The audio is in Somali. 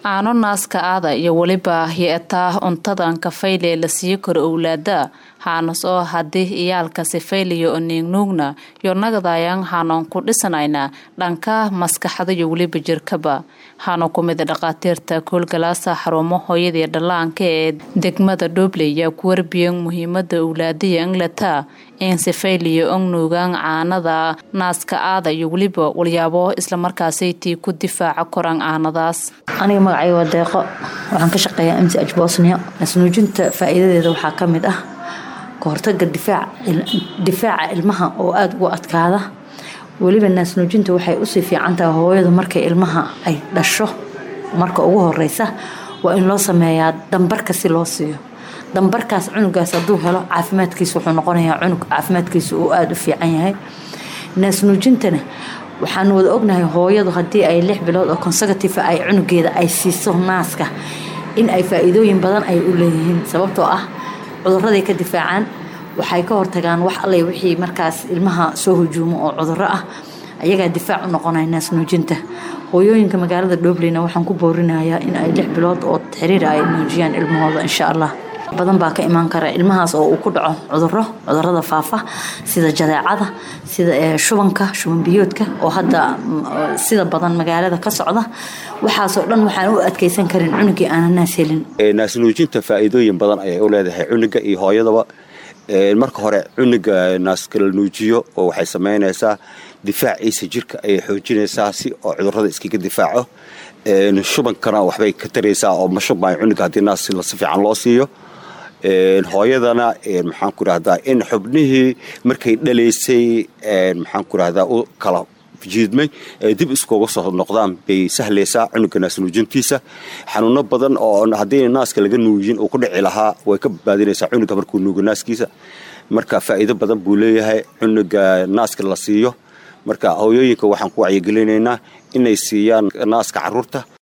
aano naaska aada iyo weliba hi-ataa cuntadan kafayle la sii karo owlaada haanas oo haddii iyaalka sifayliyo oo niignuugna yo nagadayan haanoon ku dhisanayna dhanka maskaxda iyo weliba jirkaba haano ku mida dhakhaatiirta koolgalaasa xarumo hooyadii dhallaanka ee degmada dhobley yaa ku warbiyan muhiimada owlaadiya inglata in sifayliyo ognuugan caanada naaska aada iyo weliba walyaabo islamarkaasaytii ku difaaca koran caanadaas aniga magacay waa deeqo waxaan ka shaqeeyaa mc aj bosnia nasnuujinta faa-iidadeeda waxaa ka mid ah kahortaga difaaca ilmaha oo aada ugu adkaada weliba naasnuujinta waxay usii fiicantaha hooyadu markay ilmaha ay dhasho marka ugu horeysa waa in loo sameeyaa dambarka si loo siiyo dambarkaas cunugaas hadduu helo caafimaadkiisa wuxuu noqonayaa cunug caafimaadkiisa uu aada u fiican yahay naasnuujintana waxaan wada ognahay hooyadu haddii ay lix bilood oo consecutive ay cunugeeda ay siiso naaska in ay faa-iidooyin badan ay u leeyihiin sababtoo ah cuduraday ka difaacaan waxay ka hortagaan wax alle wixii markaas ilmaha soo hujuumo oo cuduro ah ayagaa difaac u noqonaya naasnuujinta hooyooyinka magaalada dhobleyna waxaan ku boorinayaa in ay lix bilood oo xiriira ay nuujiyaan ilmahooda insha allah badan baa ka imaan kara ilmahaas oo uu ku dhaco cuduro cudurada faafa sida jadeecada sida shubanka shuban biyoodka oo hadda sida badan magaalada ka socda waxaasoo dhan waxaan u adkeysan karin cunugii aana naas helin naasnuujinta faa-iidooyin badan ayay u leedahay cunuga iyo hooyadaba marka hore cunuga naaskala nuujiyo oo waxay samaynaysaa difaaciisa jirka ayay xoojinaysaa si oo cudurada iskaga difaaco shubankana waxbay ka taraysaa oo ma shubmayo cunuga haddii naas si fiican loo siiyo hooyadana maxaan ku rahdaa in xubnihii markay dhalaysay maxaan ku rahdaa u kala jiidmay dib iskuga soo noqdaan bay sahlaysaa cunuga naasnuujintiisa xanuuno badan oo haddii naaska laga nuujin uu ku dhici lahaa way ka badbaadinaysaa cunuga markuu nuugo naaskiisa marka faa'iido badan buu leeyahay cunuga naaska la siiyo marka hooyooyinka waxaan ku wacyigelinaynaa inay siiyaan naaska caruurta